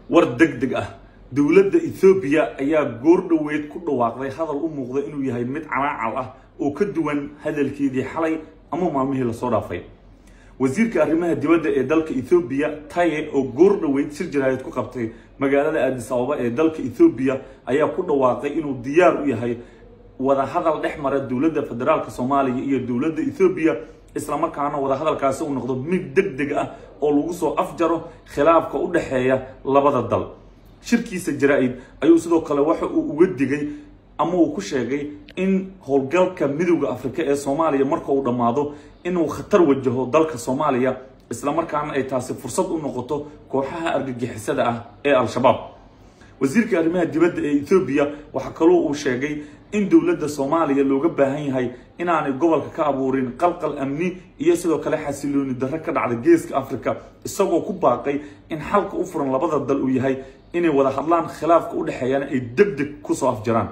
war deg deg ah dowladda ethoobiya ayaa goor dhoweed ku dhawaaqday hadal u muuqda inuu yahay mid canaacal ah oo ka duwan hadalkeedii xalay ama maalmihii lasoo dhaafay wasiirka arrimaha dibadda ee dalka ethoobiya taye oo goor dhoweyd shir jaraayad ku qabtay magaalada aadis ababa ee dalka ethoobiya ayaa ku dhawaaqay inuu diyaar u yahay wadahadal dhex mara dowladda federaalk soomaaliya iyo dowladda ethoobiya islamarkaana wadahadalkaasi uu noqdo mid deg deg ah oo lagu soo afjaro khilaafka u dhexeeya labada dal shirkiisa jaraa-id ayuu sidoo kale waxa uu uga digay ama uu ku sheegay in howlgalka midowda afrika ee soomaaliya marka uu dhammaado inuu khatar wajaho dalka soomaaliya islamarkaana ay taasi fursad u noqoto kooxaha argagixisada ah ee al-shabaab wasiirka arrimaha dibadda ee ethoobiya waxaa kaloo uu sheegay in dowladda soomaaliya looga baahan yahay inaanay gobolka ka abuurin qalqal amni iyo sidoo kale xasilooni darro ka dhacda geeska africa isagoo ku baaqay in xalka u furan labada dal uu yahay inay wada hadlaan khilaafka u dhexeeyana ay deg deg kusoo afjaraan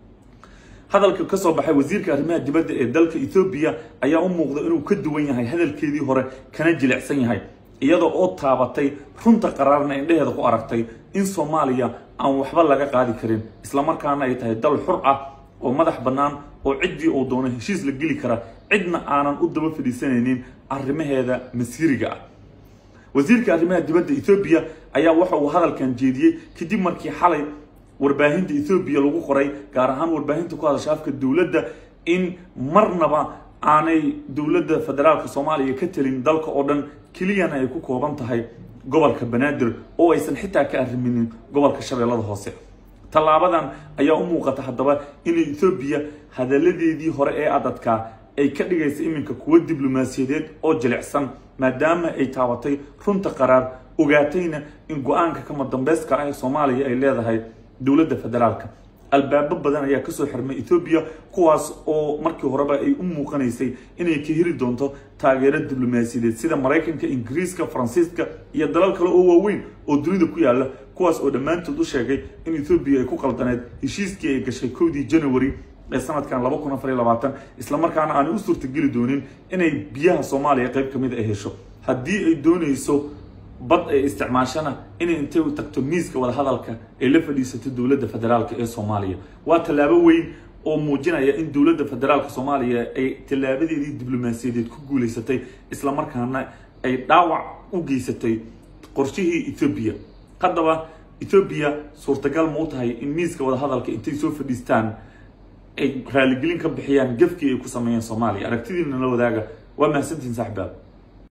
hadalka kasoo baxay wasiirka arrimaha dibadda ee dalka ethoobiya ayaa u muuqda inuu ka duwan yahay hadalkeedii hore kana jilicsan yahay iyada oo taabatay runta qaraarna indheheeda ku aragtay in soomaaliya aan waxba laga qaadi karin islamarkaana ay tahay dal xur ah oo madax bannaan oo ciddii uu doono heshiis la geli kara cidna aanan u daba fadhiisanaynin arrimaheeda masiiriga ah wasiirka arrimaha dibadda ethoobiya ayaa waxa uu hadalkan jeediyey kadib markii xalay warbaahinta ethoobiya lagu qoray gaar ahaan warbaahinta ku hadasha afka dowladda in marnaba aanay dowladda federaalka soomaaliya ka telin dalka oo dhan keliyana ay ku kooban tahay gobolka banaadir oo aysan xitaa ka arriminin gobolka shabeellada hoose tallaabadan ayaa u muuqata haddaba in ethoobiya hadalladeedii hore ee adadkaa ay ka dhigaysa iminka kuwo diblomaasiyadeed oo jilicsan maadaama ay taabatay runta qaraar ogaatayna in go-aanka kama dambeyska ah ee soomaaliya ay leedahay dowladda federaalka albaabo badan ayaa kasoo xirmay ethoobiya kuwaas oo markii horeba ay u muuqanaysay inay ka heli doonto taageero diblomaasiyadeed sida maraykanka ingiriiska faransiiska iyo dalal kale oo waaweyn oo dunida ku yaala kuwaas oo dhammaantood u sheegay in ethoobiya ay ku qaldaneed heshiiskii ay gashay kowdii january ee sanadkan laba kun afar iyo labaatan islamarkaana aanay u suurtageli doonin inay biyaha soomaaliya qayb kamid ay hesho haddii ay doonayso bad ay isticmaashana inay intay u tagto miiska wadahadalka ay la fadhiisato dowladda federaalk ee soomaaliya waa tallaabo weyn oo muujinaya in dowladda federaalka soomaaliya ay tallaabadeedii diblomaasiyadeed ku guulaysatay islamarkaana ay dhaawac u geysatay qorshihii ethoobiya haddaba ethoobiya suurtagal ma u tahay in miiska wadahadalka intay soo fadhiistaan ay raaligelin ka bixiyaan gefkii ay ku sameeyeen soomaaliya aragtidiina la wadaaga waa mahadsantihin saaxibaab